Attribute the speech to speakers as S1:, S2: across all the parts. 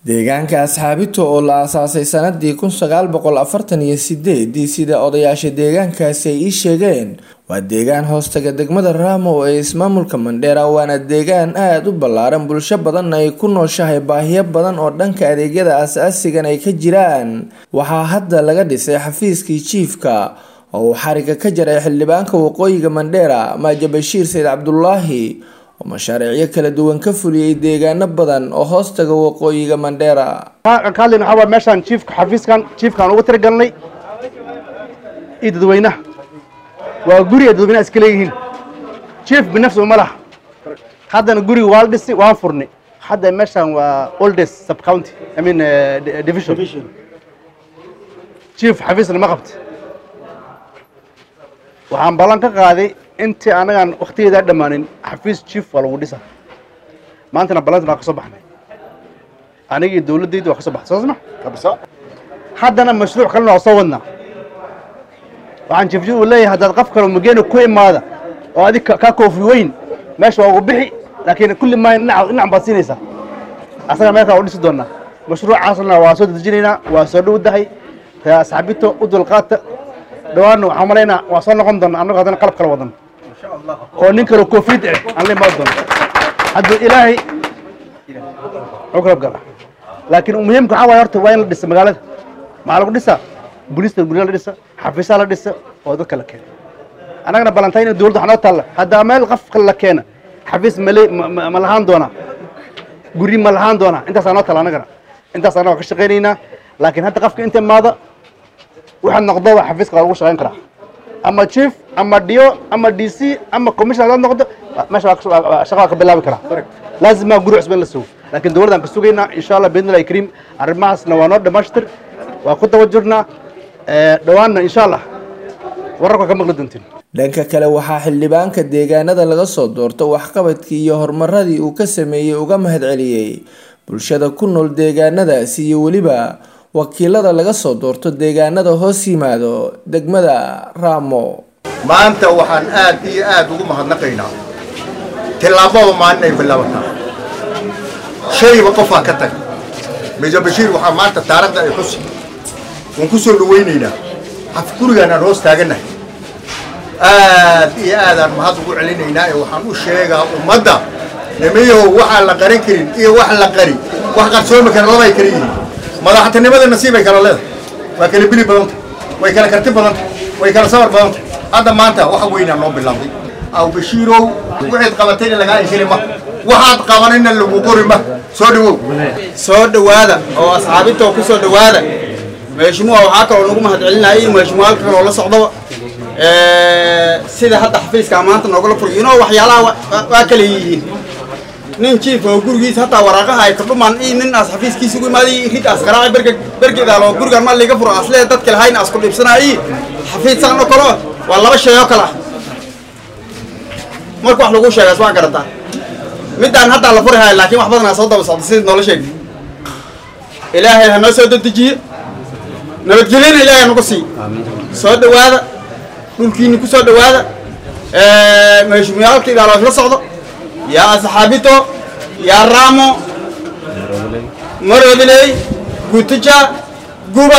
S1: deegaanka asxaabito oo la aasaasay sanadii kun sagaal boqol afartan iyo sideedii sida odayaasha deegaankaasi ay ii sheegeen waa deegaan hoostaga degmada raamo ee ismaamulka mandheera waana deegaan aada u ballaaran bulsho badanna ay ku nooshahay baahiyo badan oo dhanka adeegyada aas-aasigan ay ka jiraan waxaa hadda laga dhisay xafiiskii jiifka oo uu xariga ka jaray xildhibaanka waqooyiga mandheera maaja bashiir sayid cabdulaahi oo mashaariicyo kala duwan ka fuliyey deegaano badan oo hoostaga waqooyiga mandheera
S2: ka hadlayna waxaa waay meeshaan jiifka xafiiskan jiifkaan ugu tiragalnay iyo dadweynaha waa guri ay dadweynaha iska leeyihiin jiif binafsi uma laha haddana guriga waa la dhisay waan furnay hadda meeshaan waa oldest sub county i mean uh, division jiif xafiisna ma qabta waxaan ballan ka qaaday intii anagaan waktigeedaa dhammaanin xafiis jiif waa lagu dhisa maantana ballantan waa ka soo baxnay anigii dawladdayda waa ka soo baxday soo sma haddana mashruuc kalena waa soo wadnaa waxaan jiifjid uu leeyahay haddaad qof kale mageena ku imaada oo adig kaa koofi weyn meesha waa ugu bixi laakiin kulli maayo dhinac dhinac baad siinaysaa asaga meelkaa u dhisi doonaa mashruucaasna waa soo dedejinaynaa waa soo dhowdahay asxaabito u dulqaata dhawaanna waxaan malaynaa waa soo noqon doona annagu haddana qalab kala wadan oo nin kale koofiyad eh aan la imaan doono hadduu ilaahay u kalab gala laakiin muhiimka waxaa waaya horta waa in la dhisa magaalada maxaa lagu dhisaa booliista gurya la dhisa xafiisaa la dhisa oo dadka la keena annagana ballantayn in dowladda waxaa noo taalla haddaa meel qofka la keena xafiis male ma lahaan doonaa guri ma lahaan doonaa intaasaa noo taalla annagana intaas annaga ka shaqaynaynaa laakiin hadda qofka inta imaada waxaad noqdoba xafiiska waa lagu shaqayn karaa ama chief ama dio ama d c ama commission hadaad noqdo meesha shaqa waa ka bilaabi karaa laazima guri cusban la sugo laakiin dowladdaan ka sugaynaa insha allah biidnillahi kariim arrimahaasna waa noo dhammaashtir waa ku daba jirnaa dhowaanna insha allah wararka ka maqli doontiin
S1: dhanka kale waxaa xildhibaanka deegaanada laga soo doorto waxqabadkii iyo horumaradii uu ka sameeyey uga mahadceliyey bulshada ku nool deegaanadaasi iyo weliba wakiilada laga soo doorto deegaanada hoos yimaado degmada raamo
S3: maanta waxaan aad iyo aad ugu mahadnaqaynaa tillaabada maalin ay bilaabataa shayba qofaa ka tag meja bashiir waxaa maanta taarikhda ay xusi waan ku soo dhawaynaynaa af gurigaan aan hoos taagannahay aad iyo aadaan mahad ugu celinaynaa ee waxaan u sheegaa ummadda nimayahow waxaan la qarin karin iyo wax la qari wax qarsoomi kara labay kala yihiin madaxtinimada nasiibay kala leedahay waa kala bili badanta way kala karti badanta way kala sabar badanta hadda maanta waxa weynaa noo bilaabday aw bashiirow waxaad qabatayna lagaa inshili ma waxaad qabanayna lagu qori ma soo dhawow
S4: soo dhowaada oo asxaabintoo ku soo dhowaada meeshimuha waxaa kaloo nagu mahadcelinayay meeshimuha halka kaloo la socdaba sida hadda xafiiska maanta noogala furiyo inoo waxyaalaha waa kala yihiin nin jiif oo gurigiisa hataa waraaqaha ay kordhumaan iyo nin aas xafiiskiisa ugu imaaday rid aas qaraaci berge bergedaal oo gurigaan maa liiga furo aslee dadka lahayn aas ku dhibsanaayi xafiisaan oo kale waa laba shay oo kale ah marka wax lagu sheegaas waa garataa middaan haddaa la furi haya laakiin wax badanaa soo daba socda sidii noola sheegay ilaahay ha noo soo dedejiye nabadgelyana ilaahay nagu sii soo dhowaada dhulkiini ku soo dhowaada meeshumiyaalka idaaloo isla socdo yaa asxaabito yaa raamo maroodiley gutija guba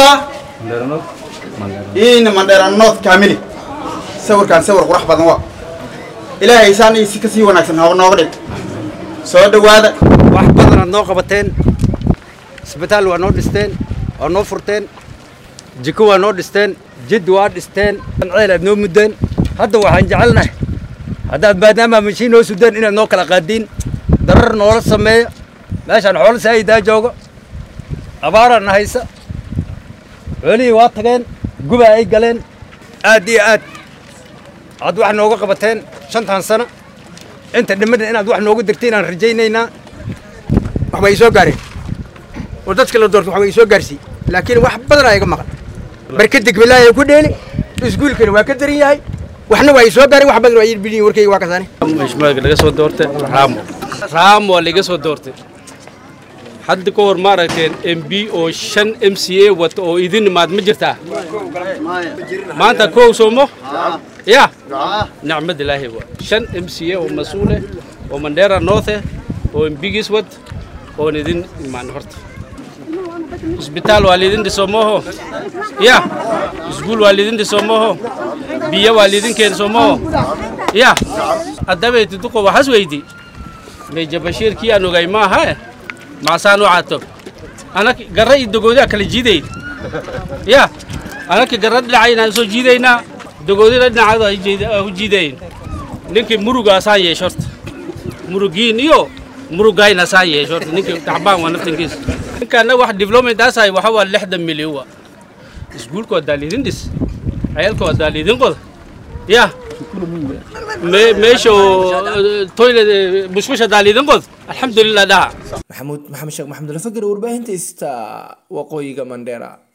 S4: ina mandheera north kamili sawirkaan sawir qurax badan waa ilaahay isaan si ka sii wanaagsan ha nooga dhig soo dhowaada
S5: wax badanaad noo qabateen isbitaal waa noo dhisteen waa noo furteen jiko waa noo dhisteen jid waa dhisteen ceel aad noo muddeen hadda waxaan jecelnahay haddaad maadaama mashiin noo sudeen inaad noo kala qaadiin darar noola sameeya meeshaan xoolo saayidaa jooga abaarana haysa xoolihii waa tageen guba ay galeen aad iyo aad aad wax nooga qabateen shantan sano inta dhimadna inaad wax nooga dirtiin aan rajaynaynaa wax way soo gaareen oo dadka la doorto wax way soo gaarsii laakiin wax badan aa iga maqan barkada gabalaayo ku dheeli iskuulkana waa ka daran yahay waxna waa soo gaareen wax badan waa bidin warkayga waa kasaane
S6: mashmaadka laga soo doortay raamo raamo waa laga soo doortay hadda ka hor maaragteen m b oo shan m c a wata oo idin imaad ma jirtaa maanta kow soomo ya nicmad ilaahi waa shan m c a oo mas-uule oo mandheera north oo m bigis wad oon idin imaan horta isbitaal waa liidin dhiso mooho ya iskuul waa liidin dhiso mooho biyo waa liidin keen soo mooho ya addabeyti duqo waxas weydi meja bashiir kii aan ogay maaha maasaan u caato anak garra iyo dogoodaa kala jiidayn ya anaka garra dhinacaynaan soo jiidaynaa dogoodina dhinacaadu ay u jiidayn ninkii murugaasaan yeesho horta murugiin iyo murugaynasaan yeesho horta ninkii taxbaan waa naftankiisa ninkaana wax development aasahay waxa waa lixdan milyan wa iskuulka waa daaliidin dhis ciyaalka waa daaliidin qoda ya meesha toilet bushbusha daaliidin qod alxamdulilah dhaha
S1: maxamuud maxamed sheekh maxamed alfagir warbaahinta ista waqooyiga mandheera